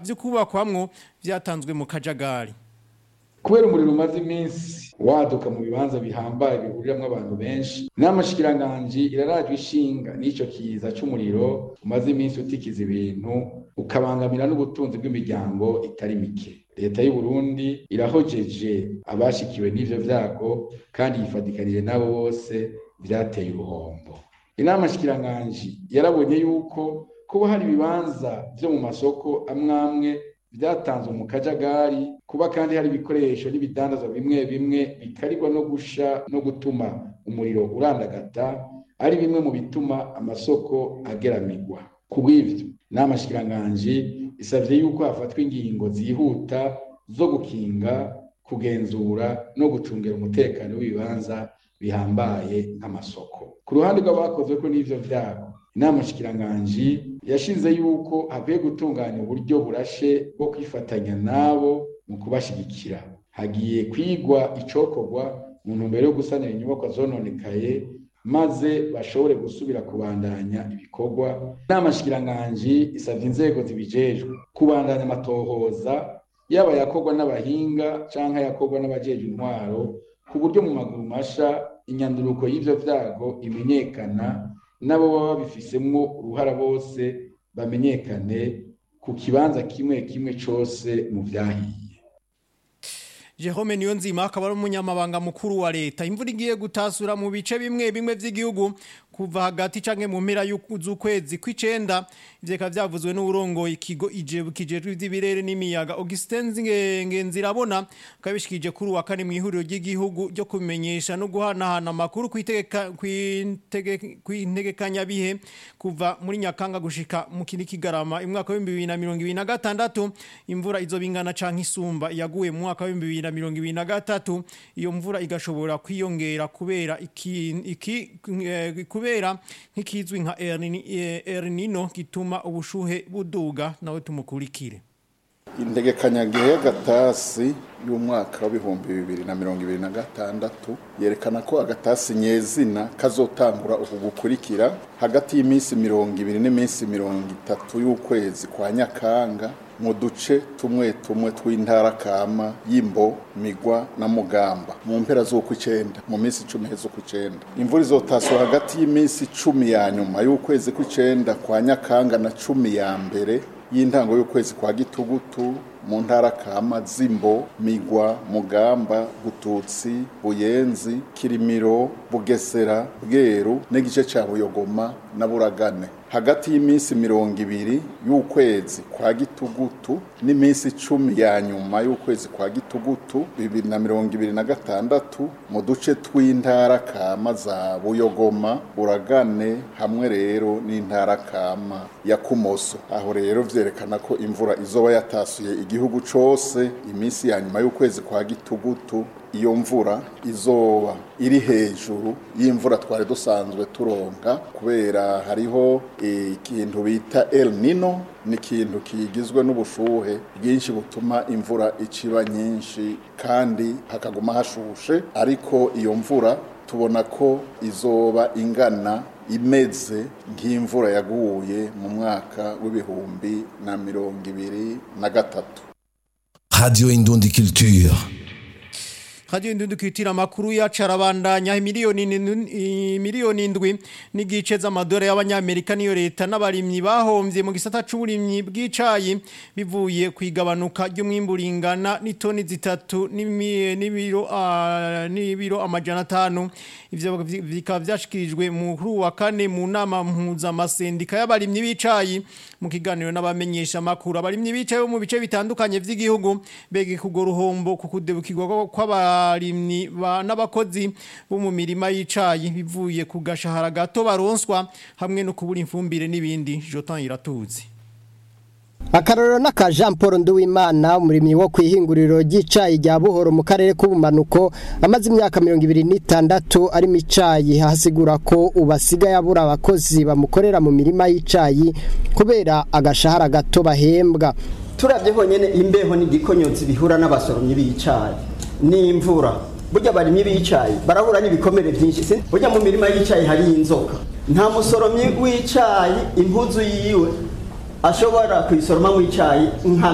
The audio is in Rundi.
vyo kubakwamwo vyatanzwe mu kajagari kubera umuriro umaze iminsi waduka mu bibanza bihambaye bihuriramwo abantu benshi n'amashikiranganji irarajwe ishinga n'ico kiza c'umuriro umaze iminsi utikiza ibintu ukabangamira n'ubutunzi bw'imiryango itari mike leta y'u Burundi irahojeje abashikiwe n'ivyo vyago kandi yifadikanije nabo bose vyateye uruhombo inama shikiranganji yarabonye yuko kuba hari ibibanza vyo mu masoko amwamwe vyatanzwe mu kajagari kuba kandi hari ibikoresho n'ibidandazwa bimwe bimwe bikarirwa no gusha no gutuma umuriro urandagata ari bimwe mu bituma amasoko ageramirwa ku bw'ivyo n'amashikiranganji isavye yuko hafatwa ingingo zihuta zo gukinga kugenzura no gucungira umutekano w'ibibanza bihambaye nk'amasoko ku ruhande rw'abakozweko n'ivyo vyago inama shikiranganji yashinze yuko hakwiye gutunganya uburyo burashe bwo kwifatanya nabo mu kubashigikira hagiye kwigwa icokorwa mu ntumbero yo gusanira inyubakwa zononekaye maze bashobore gusubira kubandanya ibikorwa inama shikiranganji isavye inzego zibijejwe kubandanya amatohoza yaba yakorwa n'abahinga canke yakorwa n'abajejwe intwaro ku buryo mu maguru masha inyanduruko y'ivyo vyago imenyekana nabo baba babifisemwo uruhara bose bamenyekane ku kibanza kimwe kimwe cose mu vyahiye Jerome Niyonzima akaba ari umunyamabanga mukuru wa leta imvura igiye gutasura mu bice bimwe bimwe vy'igihugu kuva hagati canke mu mpera z'ukwezi kw'icenda ivyo bikaba vyavuzwe n'uburongo ikigo ijebu kijejwe ivy'ibirere n'imiyaga Augustin Ngenzirabona kabishikije kuri wa kane mu ihuriro ry'igihugu ryo kumenyesha no guhanahana amakuru kw'integekanya bihe kuva muri Nyakanga gushika mu kindi kigarama imwaka wa 2026 imvura izobingana canke isumba yaguye mu mwaka wa 2023 iyo mvura igashobora kwiyongera kubera iki iki kubera nk'ikizwi nka El Nino gituma ubushuhe buduga nawe tumukurikire integekanyagihe y'agatasi y'umwaka w'ibihumbi bibiri na mirongo ibiri na gatandatu yerekana ko agatasi nyezina kazotangura uku gukurikira hagati y'iminsi mirongo ibiri n'iminsi mirongo itatu y'ukwezi kwa nyakanga mu duce tumwe tumwe tw'intara kama y'imbo migwa na mugamba mu mpera z'ukw'icenda mu minsi icumi z'ukw'icenda imvura izotaswa hagati y'iminsi cumi ya nyuma y'ukwezi kw'icenda kwa nyakanga na cumi ya mbere y'intango y'ukwezi kwa gitugutu mu ntara kama zimbo migwa mugamba gututsi buyenzi kirimiro bugesera bweru n'igice ca buyogoma na buragane hagati y'iminsi mirongo ibiri y'ukwezi kwa gitugutu n'iminsi icumi ya nyuma y'ukwezi kwa gitugutu bibiri na mirongo ibiri na gatandatu mu duce tw'intara kama za buyogoma buragane hamwe rero n'intara kama ya kumoso aho rero vyerekana ko imvura izoba yatasuye igihugu cose iminsi ya nyuma y'ukwezi kwa gitugutu iyo mvura izoba iri hejuru y'imvura twari dusanzwe turonka kubera hariho ikintu bita El Nino ni ikintu kigizwe n'ubushuhe bwinshi butuma imvura iciba nyinshi kandi hakaguma hashushe ariko iyo mvura tubona ko izoba ingana imeze nk'imvura yaguye mu mwaka w'ibihumbi na mirongo ibiri na gatatu Radio Indundi Culture. Radio Indundi Culture makuru yacarabandanya miliyoni miliyoni indwi n'igice z'amadore y'abanyamerika niyo leta n'abarimyi bahomvye mu gisata c'uburimyi bw'icayi bivuye kwigabanuka ry'umwimburingana n'itoni zitatu n'ibiro n'ibiro amajana atanu ivyo bikaba vyashikirijwe mu kuri wa kane mu nama mpuzamasendica y'abarimyi b'icayi mu kiganiro n'abamenyesha makuru abarimyi b'icayi bo mu bice bitandukanye vy'igihugu bege kugo ruhombo kukudebukirwa kw'abarimyi n'abakozi bo mu mirima y'icayi bivuye ku gashahara gato baronswa hamwe no kubura imfumbire n'ibindi Jotan iratuzi akarorero n'aka jean paul nduwimana umurimyi wo ku ihinguriro ry'icayi rya buhoro mu karere k'ubumanuko amaze imyaka mirongo ibiri n'itandatu arimo icayi hasigura ko ubu asigaye abura abakozi bamukorera mu mirima y'icayi kubera agashahara gato bahembwa turabye honyine imbeho n'igikonyotsi bihura n'abasoromyi b'icayi n'imvura burya abarimyi b'icayi barahura n'ibikomere byinshi burya mu mirima y'icayi hari inzoka nta musoromyi w'icayi impuzu yiwe ashobora kuyisoroma mu icyayi nka